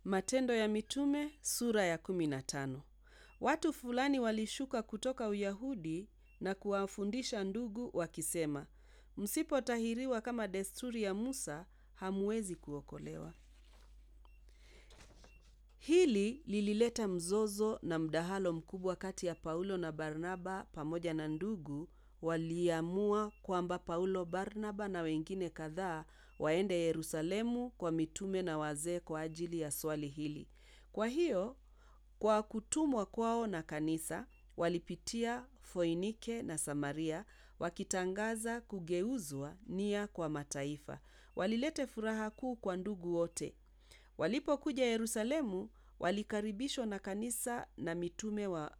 Matendo ya Mitume sura ya kumi na tano. Watu fulani walishuka kutoka Uyahudi na kuwafundisha ndugu wakisema, msipotahiriwa kama desturi ya Musa, hamwezi kuokolewa. Hili lilileta mzozo na mdahalo mkubwa kati ya Paulo na Barnaba pamoja na ndugu waliamua kwamba Paulo, Barnaba na wengine kadhaa waende Yerusalemu kwa mitume na wazee kwa ajili ya swali hili. Kwa hiyo, kwa kutumwa kwao na kanisa, walipitia Foinike na Samaria wakitangaza kugeuzwa nia kwa mataifa. Walilete furaha kuu kwa ndugu wote. Walipokuja Yerusalemu, walikaribishwa na kanisa na mitume wa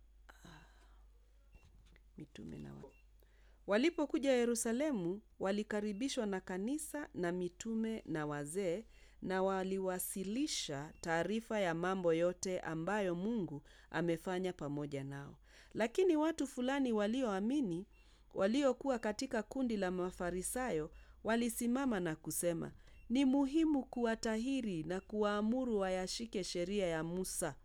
mitume na wa... Walipokuja Yerusalemu, walikaribishwa na kanisa na mitume na wazee na waliwasilisha taarifa ya mambo yote ambayo Mungu amefanya pamoja nao. Lakini watu fulani walioamini, waliokuwa katika kundi la Mafarisayo, walisimama na kusema, ni muhimu kuwatahiri na kuwaamuru wayashike sheria ya Musa.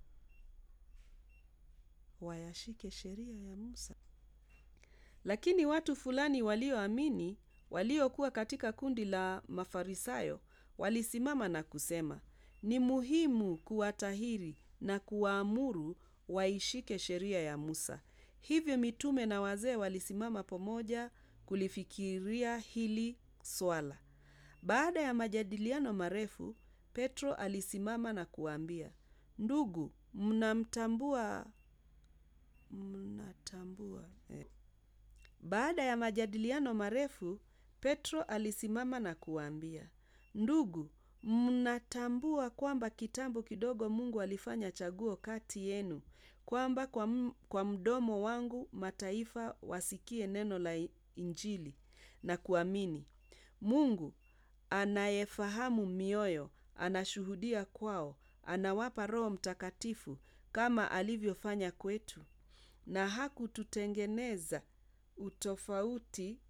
Wayashike sheria ya Musa. Lakini watu fulani walioamini, waliokuwa katika kundi la Mafarisayo, walisimama na kusema, ni muhimu kuwatahiri na kuwaamuru waishike sheria ya Musa. Hivyo mitume na wazee walisimama pamoja kulifikiria hili swala. Baada ya majadiliano marefu, Petro alisimama na kuwaambia, ndugu, mnamtambua mnatambua eh. Baada ya majadiliano marefu, Petro alisimama na kuwaambia, ndugu, mnatambua kwamba kitambo kidogo Mungu alifanya chaguo kati yenu, kwamba kwa, m, kwa mdomo wangu mataifa wasikie neno la Injili na kuamini. Mungu anayefahamu mioyo anashuhudia kwao, anawapa Roho Mtakatifu kama alivyofanya kwetu, na hakututengeneza utofauti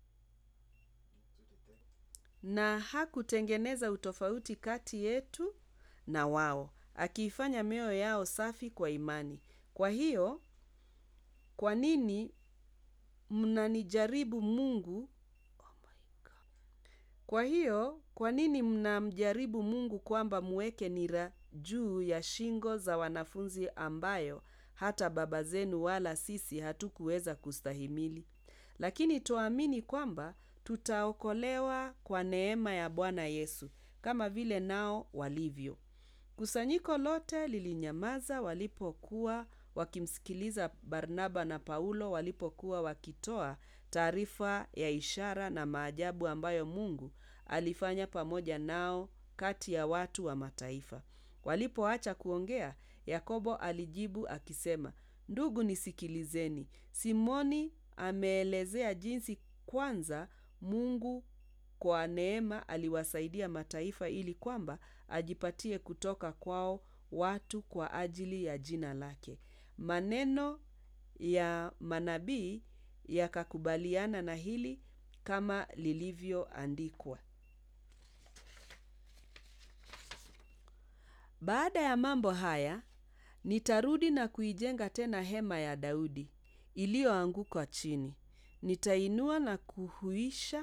na hakutengeneza utofauti kati yetu na wao, akiifanya mioyo yao safi kwa imani. Kwa hiyo, kwa nini mnanijaribu Mungu? Oh my God. Kwa hiyo, kwa nini mnamjaribu Mungu kwamba muweke nira juu ya shingo za wanafunzi ambayo hata baba zenu wala sisi hatukuweza kustahimili? Lakini twaamini kwamba tutaokolewa kwa neema ya Bwana Yesu, kama vile nao walivyo. Kusanyiko lote lilinyamaza walipokuwa wakimsikiliza Barnaba na Paulo walipokuwa wakitoa taarifa ya ishara na maajabu ambayo Mungu alifanya pamoja nao kati ya watu wa mataifa. Walipoacha kuongea, Yakobo alijibu akisema, Ndugu nisikilizeni. Simoni ameelezea jinsi kwanza Mungu kwa neema aliwasaidia mataifa ili kwamba ajipatie kutoka kwao watu kwa ajili ya jina lake. Maneno ya manabii yakakubaliana na hili kama lilivyoandikwa. Baada ya mambo haya, nitarudi na kuijenga tena hema ya Daudi iliyoanguka chini. Nitainua na kuhuisha.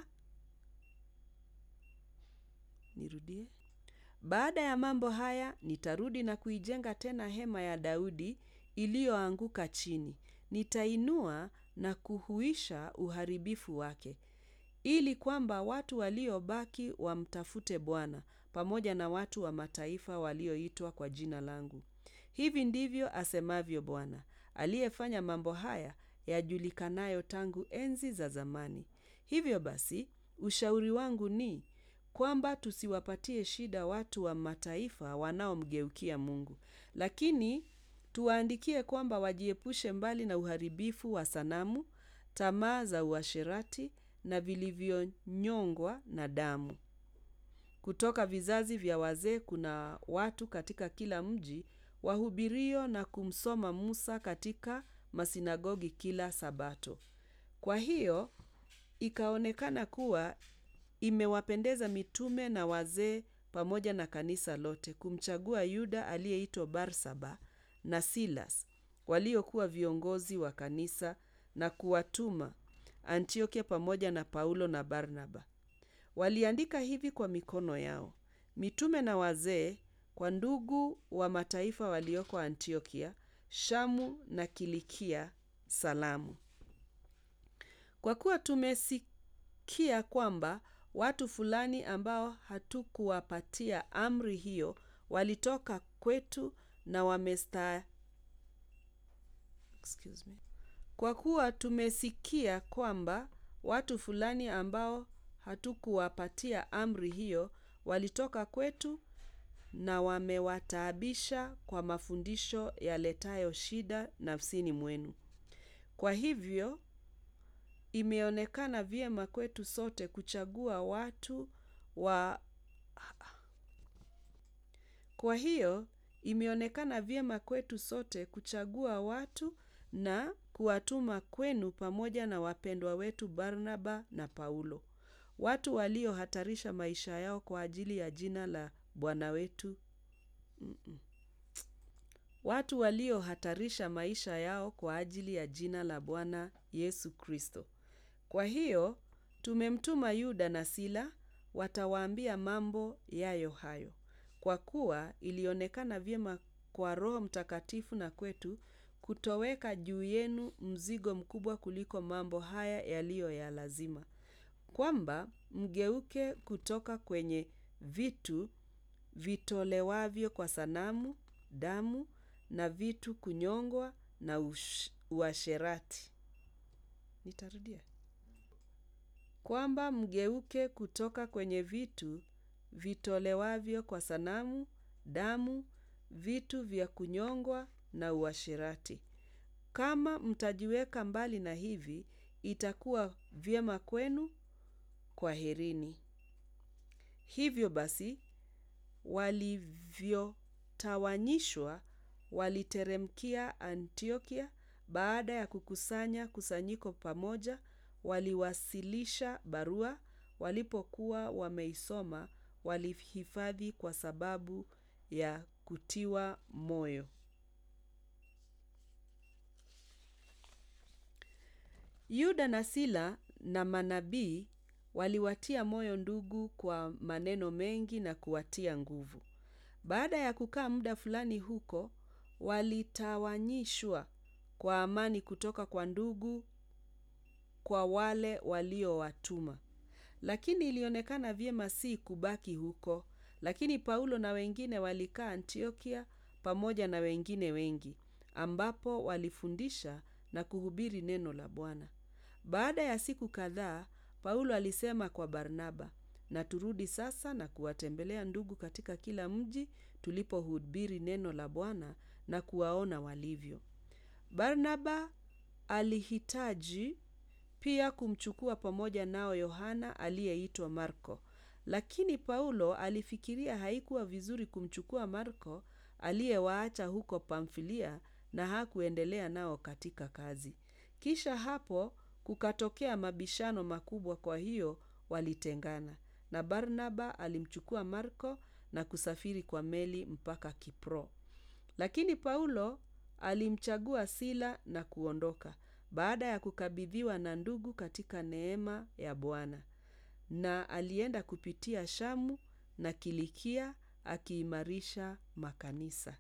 Nirudie. Baada ya mambo haya, nitarudi na kuijenga tena hema ya Daudi iliyoanguka chini. Nitainua na kuhuisha uharibifu wake, ili kwamba watu waliobaki wamtafute Bwana pamoja na watu wa mataifa walioitwa kwa jina langu. Hivi ndivyo asemavyo Bwana, aliyefanya mambo haya yajulikanayo tangu enzi za zamani. Hivyo basi, ushauri wangu ni kwamba tusiwapatie shida watu wa mataifa wanaomgeukia Mungu, lakini tuwaandikie kwamba wajiepushe mbali na uharibifu wa sanamu, tamaa za uasherati na vilivyonyongwa na damu. Kutoka vizazi vya wazee kuna watu katika kila mji wahubirio na kumsoma Musa katika masinagogi kila Sabato. Kwa hiyo ikaonekana kuwa imewapendeza mitume na wazee pamoja na kanisa lote kumchagua Yuda aliyeitwa Barsaba na Silas waliokuwa viongozi wa kanisa na kuwatuma Antiokia pamoja na Paulo na Barnaba. Waliandika hivi kwa mikono yao: Mitume na wazee, kwa ndugu wa mataifa walioko Antiokia, Shamu na Kilikia, salamu. Kwa kuwa tumesikia kwamba watu fulani ambao hatukuwapatia amri hiyo walitoka kwetu na wamesta Excuse me. Kwa kuwa tumesikia kwamba watu fulani ambao hatukuwapatia amri hiyo walitoka kwetu na wamewataabisha kwa mafundisho yaletayo shida nafsini mwenu. Kwa hivyo imeonekana vyema kwetu sote kuchagua watu wa Kwa hiyo imeonekana vyema kwetu sote kuchagua watu na kuwatuma kwenu pamoja na wapendwa wetu Barnaba na Paulo. Watu waliohatarisha maisha yao kwa ajili ya jina la Bwana wetu. Mm-mm. Watu waliohatarisha maisha yao kwa ajili ya jina la Bwana Yesu Kristo. Kwa hiyo tumemtuma Yuda na Sila watawaambia mambo yayo hayo. Kwa kuwa ilionekana vyema kwa Roho Mtakatifu na kwetu kutoweka juu yenu mzigo mkubwa kuliko mambo haya yaliyo ya lazima. Kwamba mgeuke kutoka kwenye vitu vitolewavyo kwa sanamu, damu na vitu kunyongwa na ush- uasherati. Nitarudia. Kwamba mgeuke kutoka kwenye vitu vitolewavyo kwa sanamu, damu, vitu vya kunyongwa na uasherati. Kama mtajiweka mbali na hivi, itakuwa vyema kwenu kwaherini. Hivyo basi, walivyotawanyishwa waliteremkia Antiokia baada ya kukusanya kusanyiko pamoja, waliwasilisha barua, walipokuwa wameisoma, walihifadhi kwa sababu ya kutiwa moyo. Yuda na Sila na manabii waliwatia moyo ndugu kwa maneno mengi na kuwatia nguvu. Baada ya kukaa muda fulani huko, walitawanyishwa kwa amani kutoka kwa ndugu kwa wale waliowatuma. Lakini ilionekana vyema si kubaki huko, lakini Paulo na wengine walikaa Antiokia pamoja na wengine wengi, ambapo walifundisha na kuhubiri neno la Bwana. Baada ya siku kadhaa, Paulo alisema kwa Barnaba, na turudi sasa na kuwatembelea ndugu katika kila mji tulipohubiri neno la Bwana na kuwaona walivyo. Barnaba alihitaji pia kumchukua pamoja nao Yohana aliyeitwa Marko. Lakini Paulo alifikiria haikuwa vizuri kumchukua Marko aliyewaacha huko Pamfilia na hakuendelea nao katika kazi. Kisha hapo kukatokea mabishano makubwa kwa hiyo walitengana. Na Barnaba alimchukua Marko na kusafiri kwa meli mpaka Kipro. Lakini Paulo alimchagua Sila na kuondoka baada ya kukabidhiwa na ndugu katika neema ya Bwana. Na alienda kupitia Shamu na Kilikia akiimarisha makanisa.